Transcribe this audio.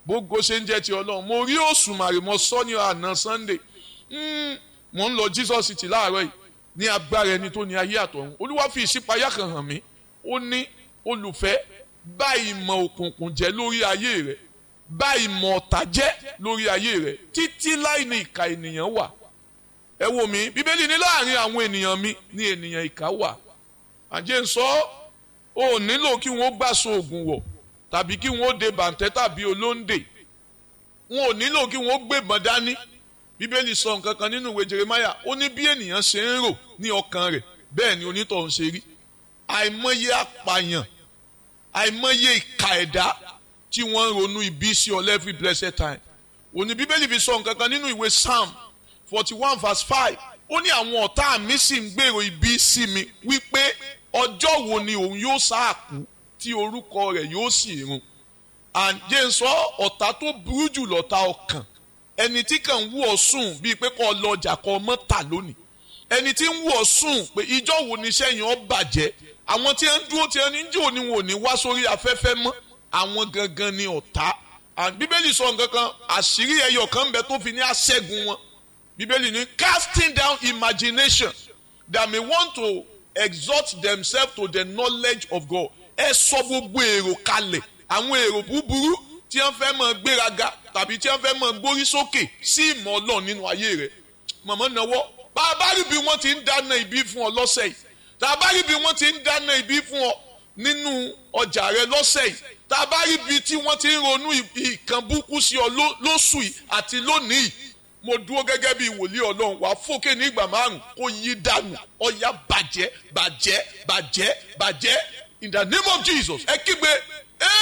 gbogbo ṣe ń jẹ́ ti ọlọ́run mo rí òṣùmàrè mo sọ ní àná sunday mo ń lọ jesus city láàárọ̀ yìí ní agbára ẹni tó ní ayé àtọ̀run olúwa fi ìṣípayá kan hàn mí ó ní olùfẹ́ bá ìmọ̀ òkùnkùn jẹ́ lórí ayé rẹ̀ bá ìmọ̀ ọ̀tá jẹ́ lórí ayé rẹ̀ títí láì ní ìka ènìyàn wà ẹ wo mi bíbélì ní láàrin àwọn ènìyàn mi ní ènìyàn ìka wà àjẹ́ ń sọ ọ́ nílò kí wọ́n gbàsó oògùn wọ̀ tàbí kí wọ́n de bàǹtẹ́ tàbí olóńdè wọn ò nílò kí wọ́n gbébọn dání bíbélì sọ nǹkan kan nínú ìwé jeremaya ó ní bí ènìyàn ṣe ń rò ní ọkàn rẹ̀ bẹ́ẹ̀ ni onítọ̀hún ṣe rí àìmọye apààyàn àìmọye ìka ẹ̀dá tí wọ́n ń ronú ibi sí ọ every blessed time òní bíbélì fi sọ nǹkan kan nínú ìwé psalm forty one verse five ó ní àwọn ọ̀tá mi sì ń gbèrò ibi sí mi wípé ọjọ́ wo ni òun yóò sáàkú tí orúkọ rẹ̀ yóò sì run àǹjẹ́ ń sọ ọ̀tá tó burú jù lọ́tá ọkàn ẹni tí kàn ń wú ọ sùn bíi pé kọ́ lọ ọjà kọ́ ọmọ tà lónìí ẹni tí ń wú ọ sùn pé ìjọ wo ni iṣẹ́ yẹn ó bàjẹ́ àwọn tí ń dúró tí ń jò ní wọn ò ní wá sórí afẹ́fẹ́ mọ́ àwọn gangan ni ọ̀tá bíbélì sọ nǹkan kan àṣírí ẹyọ kan bẹ tó fi ní aṣẹ́gun wọn bíbélì ní casting down imagination that may want to exalt themselves to the knowledge of God ẹ sọ gbogbo èrò kalẹ̀ àwọn èrò búburú tí wọ́n fẹ́ máa gbéraga tàbí tí wọ́n fẹ́ máa gbórí sókè sí ìmọ̀ Ọlọ́run nínú ayé rẹ̀ mọ̀mọ́ náwó bá a bá rí bí wọ́n ti ń dáná ibi fún ọ lọ́sẹ̀ yìí tá a bá rí bí wọ́n ti ń dáná ibi fún ọ nínú ọjà rẹ lọ́sẹ̀ yìí tá a bá rí bí tí wọ́n ti ń ronú ìkan búkú sí ọ lóṣù yìí àti lónìí mo dúró gẹ́gẹ́ bí wòlíì ọlọ́run wàá fòkè ní ìgbà márùn kó yí dànù ọ̀yà bàjẹ́ bàjẹ́ bàjẹ́ bàjẹ́ in the name of Jesus ẹ kígbe